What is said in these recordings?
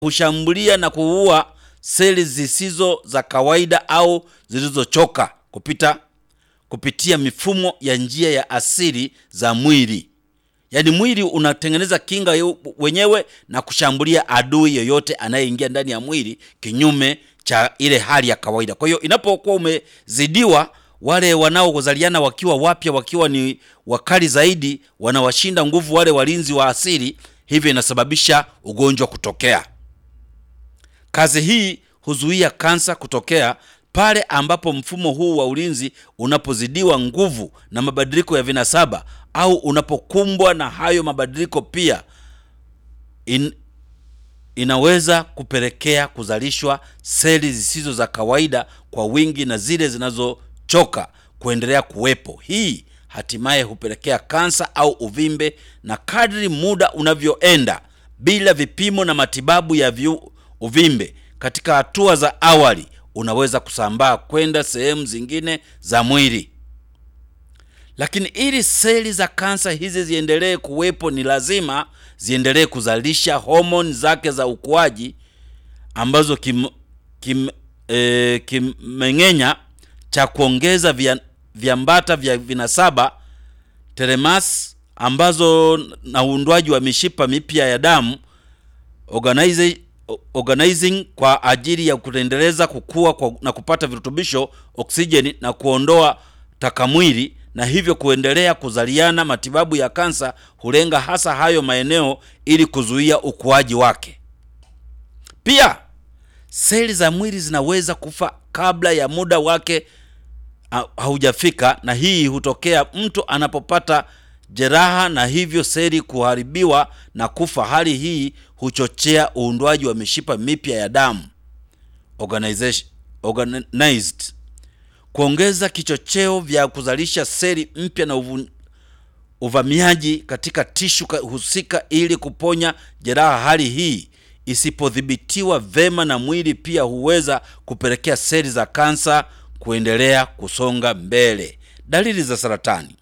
hushambulia na kuua seli zisizo za kawaida au zilizochoka kupita kupitia mifumo ya njia ya asili za mwili. Yaani mwili unatengeneza kinga yu- wenyewe na kushambulia adui yoyote anayeingia ndani ya mwili kinyume cha ile hali ya kawaida. Kwa hiyo inapokuwa umezidiwa, wale wanaozaliana wakiwa wapya, wakiwa ni wakali zaidi, wanawashinda nguvu wale walinzi wa asili, hivyo inasababisha ugonjwa kutokea. Kazi hii huzuia kansa kutokea pale ambapo mfumo huu wa ulinzi unapozidiwa nguvu na mabadiliko ya vinasaba au unapokumbwa na hayo mabadiliko pia in, inaweza kupelekea kuzalishwa seli zisizo za kawaida kwa wingi na zile zinazochoka kuendelea kuwepo. Hii hatimaye hupelekea kansa au uvimbe, na kadri muda unavyoenda bila vipimo na matibabu ya viu, uvimbe katika hatua za awali unaweza kusambaa kwenda sehemu zingine za mwili. Lakini ili seli za kansa hizi ziendelee kuwepo, ni lazima ziendelee kuzalisha homoni zake za ukuaji ambazo kim, kim, e, kimeng'enya cha kuongeza vya, viambata vya vinasaba telemas ambazo na uundwaji wa mishipa mipya ya damu organize, organizing kwa ajili ya kuendeleza kukua kwa, na kupata virutubisho oksijeni na kuondoa takamwili na hivyo kuendelea kuzaliana. Matibabu ya kansa hulenga hasa hayo maeneo ili kuzuia ukuaji wake. Pia seli za mwili zinaweza kufa kabla ya muda wake ha- haujafika, na hii hutokea mtu anapopata jeraha na hivyo seli kuharibiwa na kufa. Hali hii huchochea uundwaji wa mishipa mipya ya damu organization, organized kuongeza kichocheo vya kuzalisha seli mpya na uvu, uvamiaji katika tishu ka- husika ili kuponya jeraha. Hali hii isipodhibitiwa vema na mwili, pia huweza kupelekea seli za kansa kuendelea kusonga mbele. Dalili za saratani.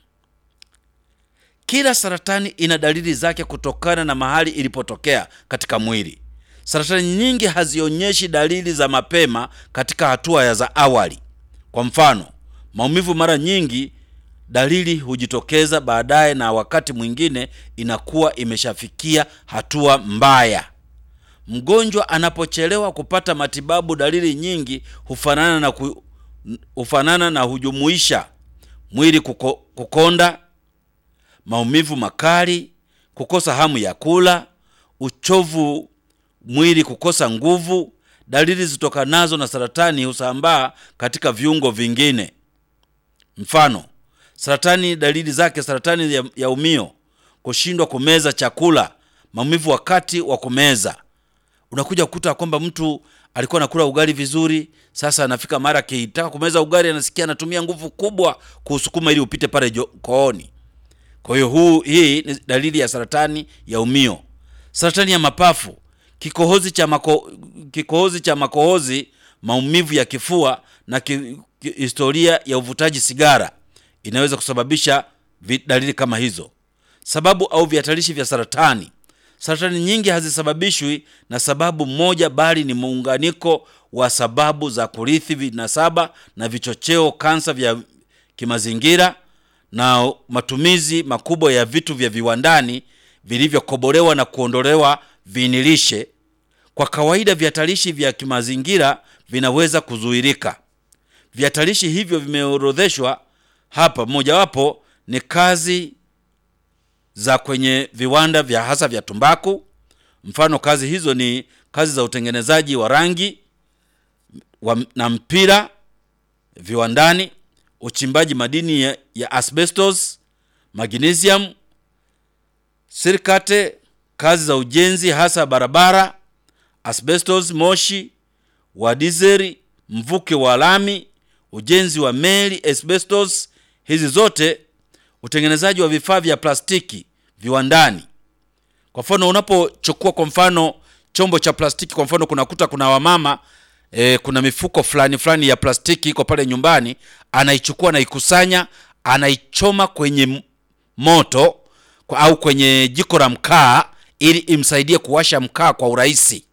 Kila saratani ina dalili zake kutokana na mahali ilipotokea katika mwili. Saratani nyingi hazionyeshi dalili za mapema katika hatua ya za awali. Kwa mfano, maumivu mara nyingi dalili hujitokeza baadaye, na wakati mwingine inakuwa imeshafikia hatua mbaya. Mgonjwa anapochelewa kupata matibabu, dalili nyingi hufanana na ku, hufanana na hujumuisha mwili kuko, kukonda, maumivu makali, kukosa hamu ya kula, uchovu, mwili kukosa nguvu. Dalili zitokanazo na saratani husambaa katika viungo vingine. Mfano, saratani dalili zake: saratani ya, ya umio, kushindwa kumeza chakula, maumivu wakati wa kumeza. Unakuja kukuta kwamba mtu alikuwa anakula ugali vizuri, sasa anafika mara akitaka kumeza ugali anasikia anatumia nguvu kubwa kuusukuma ili upite pale jo- kooni. Kwa hiyo huu hii ni dalili ya saratani ya umio. Saratani ya mapafu, kikohozi cha mako, kikohozi cha makohozi, maumivu ya kifua na ki, ki, historia ya uvutaji sigara inaweza kusababisha vi- dalili kama hizo. Sababu au vihatarishi vya saratani. Saratani nyingi hazisababishwi na sababu moja, bali ni muunganiko wa sababu za kurithi, vinasaba na vichocheo, kansa vya kimazingira na matumizi makubwa ya vitu vya viwandani vilivyokobolewa na kuondolewa viinilishe. Kwa kawaida vihatarishi vya kimazingira vinaweza kuzuirika. Vihatarishi hivyo vimeorodheshwa hapa. Mojawapo ni kazi za kwenye viwanda vya hasa vya tumbaku. Mfano, kazi hizo ni kazi za utengenezaji wa rangi wa, na mpira viwandani, uchimbaji madini ya, ya asbestos, magnesium, silikate, kazi za ujenzi hasa barabara, asbestos, moshi wa dizeli, mvuke wa lami, ujenzi wa meli, asbestos. Hizi zote, utengenezaji wa vifaa vya plastiki viwandani. Kwa mfano, unapochukua kwa mfano chombo cha plastiki, kwa mfano kunakuta kuna wamama e, kuna mifuko fulani fulani ya plastiki iko pale nyumbani, anaichukua anaikusanya, anaichoma kwenye m- moto kwa, au kwenye jiko la mkaa ili imsaidie kuwasha mkaa kwa urahisi.